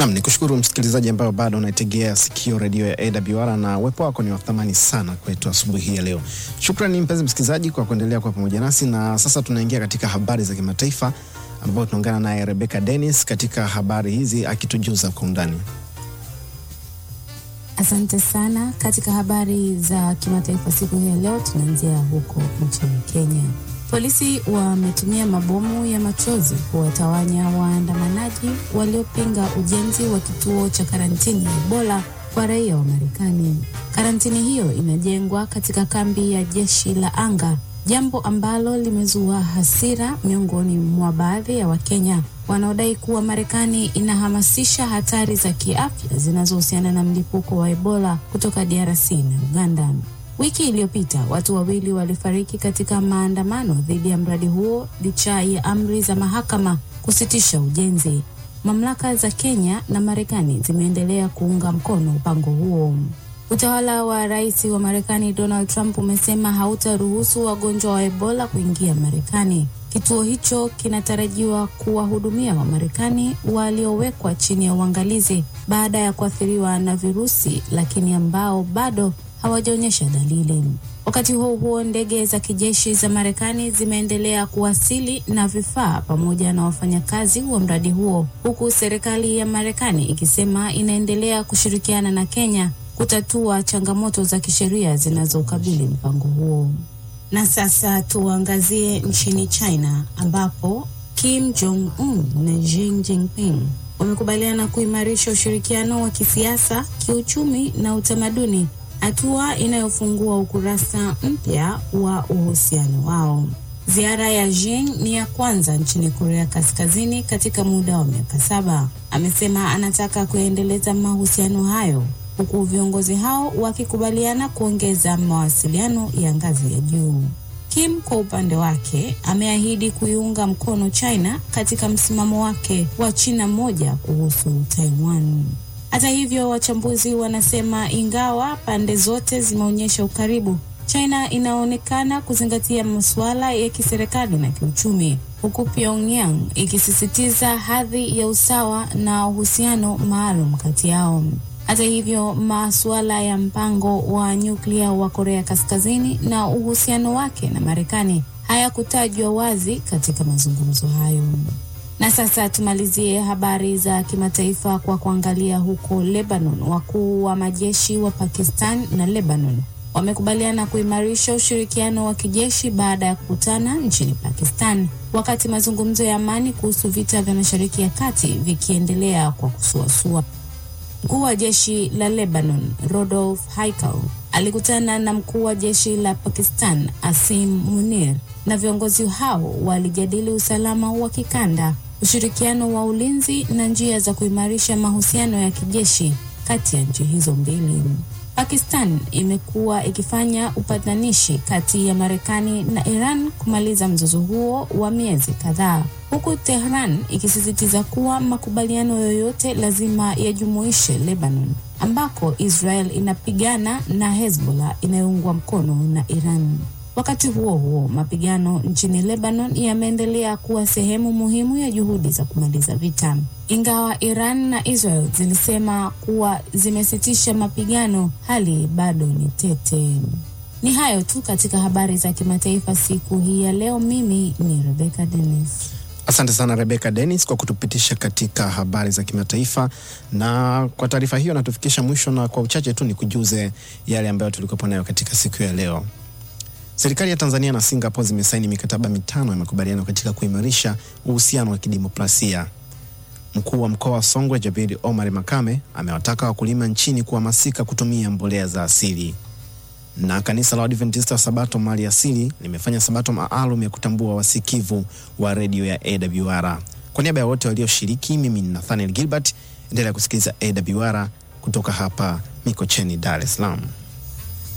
Nam ni kushukuru msikilizaji ambayo bado unaitegea sikio redio ya AWR na uwepo wako ni wa thamani sana kwetu asubuhi hii ya leo. Shukrani mpenzi msikilizaji kwa kuendelea kuwa pamoja nasi, na sasa tunaingia katika habari za kimataifa ambapo tunaungana naye Rebecca Dennis katika habari hizi akitujuza kwa undani. Asante sana. Katika habari za kimataifa siku hii ya leo, tunaanzia huko nchini Kenya. Polisi wametumia mabomu ya machozi kuwatawanya waandamanaji waliopinga ujenzi wa kituo cha karantini ya Ebola kwa raia wa Marekani. Karantini hiyo inajengwa katika kambi ya jeshi la anga, jambo ambalo limezua hasira miongoni mwa baadhi ya Wakenya wanaodai kuwa Marekani inahamasisha hatari za kiafya zinazohusiana na mlipuko wa Ebola kutoka DRC na Uganda. Wiki iliyopita watu wawili walifariki katika maandamano dhidi ya mradi huo licha ya amri za mahakama kusitisha ujenzi. Mamlaka za Kenya na Marekani zimeendelea kuunga mkono mpango huo. Utawala wa rais wa Marekani Donald Trump umesema hautaruhusu wagonjwa wa Ebola kuingia Marekani. Kituo hicho kinatarajiwa kuwahudumia Wamarekani waliowekwa chini ya uangalizi baada ya kuathiriwa na virusi, lakini ambao bado hawajaonyesha dalili. Wakati huo huo, ndege za kijeshi za Marekani zimeendelea kuwasili na vifaa pamoja na wafanyakazi wa mradi huo, huku serikali ya Marekani ikisema inaendelea kushirikiana na Kenya kutatua changamoto za kisheria zinazokabili mpango huo. Na sasa tuangazie nchini China ambapo Kim Jong Un na Xi Jinping wamekubaliana kuimarisha ushirikiano wa kisiasa, kiuchumi na utamaduni, hatua inayofungua ukurasa mpya wa uhusiano wao. Ziara ya Xi ni ya kwanza nchini Korea Kaskazini katika muda wa miaka saba. Amesema anataka kuendeleza mahusiano hayo huku viongozi hao wakikubaliana kuongeza mawasiliano ya ngazi ya juu. Kim kwa upande wake ameahidi kuiunga mkono China katika msimamo wake wa China moja kuhusu Taiwan. Hata hivyo, wachambuzi wanasema ingawa pande zote zimeonyesha ukaribu, China inaonekana kuzingatia masuala ya kiserikali na kiuchumi, huku Pyongyang ikisisitiza hadhi ya usawa na uhusiano maalum kati yao. Hata hivyo, masuala ya mpango wa nyuklia wa Korea Kaskazini na uhusiano wake na Marekani hayakutajwa wazi katika mazungumzo hayo. Na sasa tumalizie habari za kimataifa kwa kuangalia huko Lebanon. Wakuu wa majeshi wa Pakistan na Lebanon wamekubaliana kuimarisha ushirikiano wa kijeshi baada ya kukutana nchini Pakistan, wakati mazungumzo ya amani kuhusu vita vya Mashariki ya Kati vikiendelea kwa kusuasua. Mkuu wa jeshi la Lebanon Rodolf Haikal alikutana na mkuu wa jeshi la Pakistan Asim Munir, na viongozi hao walijadili usalama wa kikanda, ushirikiano wa ulinzi na njia za kuimarisha mahusiano ya kijeshi kati ya nchi hizo mbili. Pakistan imekuwa ikifanya upatanishi kati ya Marekani na Iran kumaliza mzozo huo wa miezi kadhaa, huku Tehran ikisisitiza kuwa makubaliano yoyote lazima yajumuishe Lebanon, ambako Israel inapigana na Hezbollah inayoungwa mkono na Iran. Wakati huo huo, mapigano nchini Lebanon yameendelea kuwa sehemu muhimu ya juhudi za kumaliza vita. Ingawa Iran na Israel zilisema kuwa zimesitisha mapigano, hali bado ni tete. Ni hayo tu katika habari za kimataifa siku hii ya leo. Mimi ni Rebecca Dennis. Asante sana Rebecca Dennis kwa kutupitisha katika habari za kimataifa, na kwa taarifa hiyo natufikisha mwisho, na kwa uchache tu ni kujuze yale ambayo tulikuwa nayo katika siku ya leo. Serikali ya Tanzania na Singapore zimesaini mikataba mitano ya makubaliano katika kuimarisha uhusiano wa kidemokrasia. Mkuu wa mkoa wa Songwe Jabiri Omar Makame amewataka wakulima nchini kuhamasika kutumia mbolea za asili. Na kanisa la Waadventista wa Sabato mali asili limefanya sabato maalum ya kutambua wasikivu wa redio ya AWR. Kwa niaba ya wote walioshiriki, mimi ni Nathaniel Gilbert. Endelea kusikiliza AWR kutoka hapa Mikocheni, Dar es Salaam.